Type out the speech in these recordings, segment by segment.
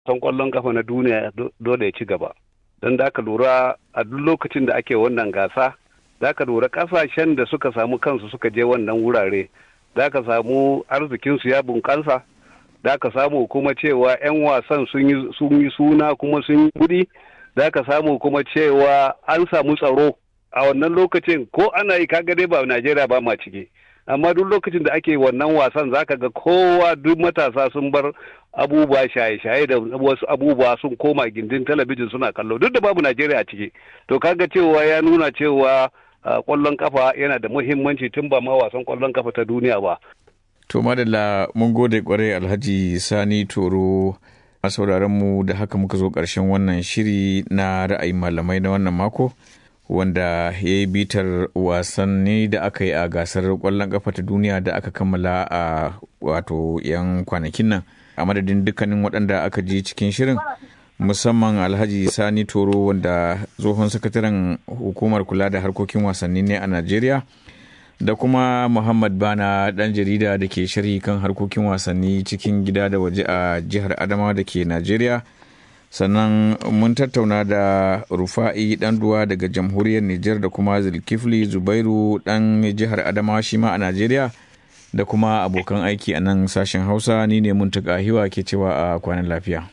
wasan kwallon kafa na duniya dole ya ci gaba don da aka lura a duk lokacin da ake wannan gasa za ka lura kasashen da suka samu kansu suka je wannan wurare za ka samu arzikinsu ya bunƙasa za ka samu kuma cewa 'yan wasan sun yi suna kuma sun yi kuɗi za ka samu kuma cewa an samu tsaro a wannan lokacin ko ana yi kaga dai ba najeriya ba ma ciki amma duk lokacin da ake wannan wasan zaka ga kowa duk matasa sun bar abubuwa shaye-shaye da wasu abubuwa sun koma gindin talabijin suna kallo duk da babu najeriya a ciki to kaga cewa ya nuna cewa kwallon kafa yana da muhimmanci tun ba ma wasan kwallon kafa ta duniya ba to madalla mun gode kwarai alhaji sani toro a sauraron mu da haka muka zo ƙarshen wannan shiri na ra'ayin malamai na wannan mako wanda ya yi bitar wasanni da aka yi a gasar kwallon kafa ta duniya da aka kammala a wato 'yan kwanakin nan a madadin dukkanin waɗanda aka ji cikin shirin musamman alhaji sani toro wanda tsohon sakataren hukumar kula da harkokin wasanni ne a najeriya da kuma muhammad bana ɗan jarida da ke sharhi kan harkokin wasanni cikin gida da waje a jihar adamawa da ke najeriya sannan mun tattauna da rufa'i duwa daga jamhuriyar Nijar da kuma zulkifli zubairu dan jihar adamawa shi ma a najeriya da kuma abokan aiki a nan sashen hausa ni ne muntaka hiwa ke cewa a kwanan lafiya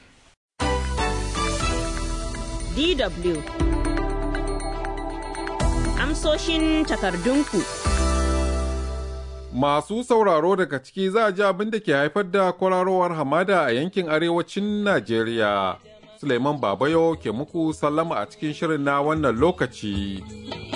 dw amsoshin takardunku Masu sauraro daga ciki za a ji abin da ke haifar da kwararowar hamada a yankin arewacin Najeriya. Suleiman Babayo ke muku sallama a cikin shirin na wannan lokaci.